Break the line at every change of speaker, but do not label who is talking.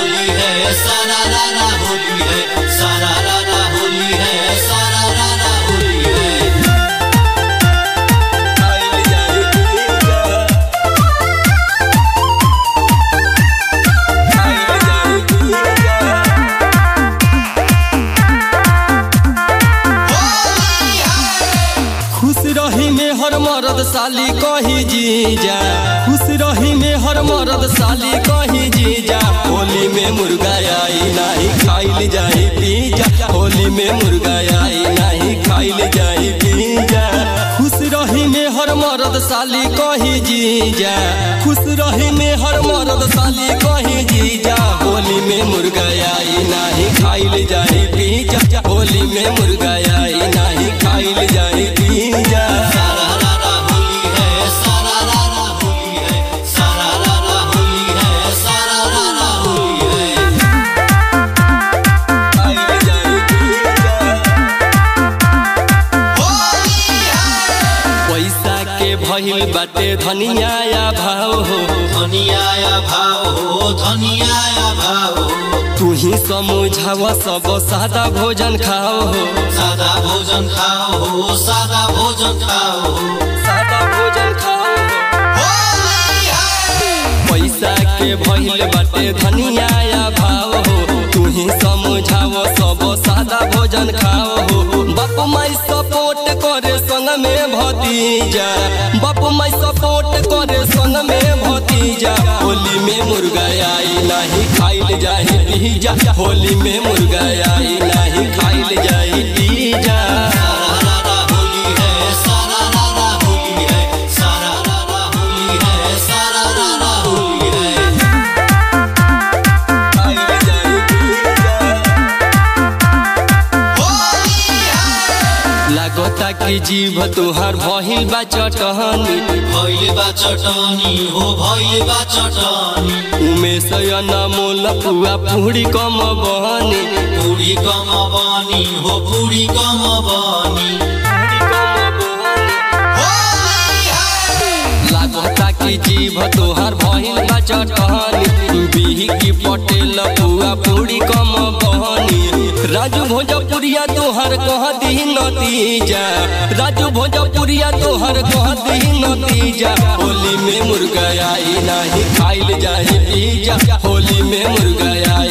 होली है सारा रारा होली है सारा रारा होली है सारा रारा होली है
खुश रही में हर मर्द साली कही जीजा खुश रही में हर मर्द साली कही जीजा होली में मुर्गा आई नहीं खाइल जाई पीजा होली में मुर्गा आई नहीं खाइल जाई पीजा खुश रही में हर मर्द साली कही जीजा खुश रही में हर मर्द साली कही जीजा होली में मुर्गा आई नहीं खाइल जाई पीजा होली में मुर्गा आई नहीं खाइल जाई पीजा
सारा रारा होली है सारा रारा होली है सारा रारा होली है सारा रारा होली है
पैसा के भइल बाटे धनिया भाव हो
धनिया भाव हो धनिया भाव हो
तू ही समझाव सब सादा भोजन खाओ हो
सादा भोजन खाओ हो सादा भोजन खाओ हो
सादा भोजन खाओ हो
होली है
पैसा के भइल बाटे धनिया भाव हो तू ही समझाव सब सादा भोजन खाओ हो बाप माई सपोर्ट करे संग में भतीजा बाप माई सपोर्ट करे संग में भतीजा होली में मुर्गा आई नहीं खाइल जाई पीजा होली में मुर्गा आई नहीं खाइल जाई पीजा
सारा रारा होली है सारा रारा होली है सारा रारा होली है सारा रारा होली है होली है
लागता कि जीव तुहार भहिल बा चटहनी
भइले बा चटनी हो भइले बा चटनी
उमेश मोल पुआ पुड़ी कम बहनी
पूरी कम बानी हो पूरी कम बानी होली है
लागता कि जीव तुहार भहिल बा चटहनी बिही की पटेल पुआ पुड़ी कम बहनी राजू भोजपुरिया तोहर कह दी नतीजा राजू भोजपुरिया तोहर कह दी नतीजा होली में मुर्गा आई नहीं खाइल जाए पीजा होली में मुर्गा आई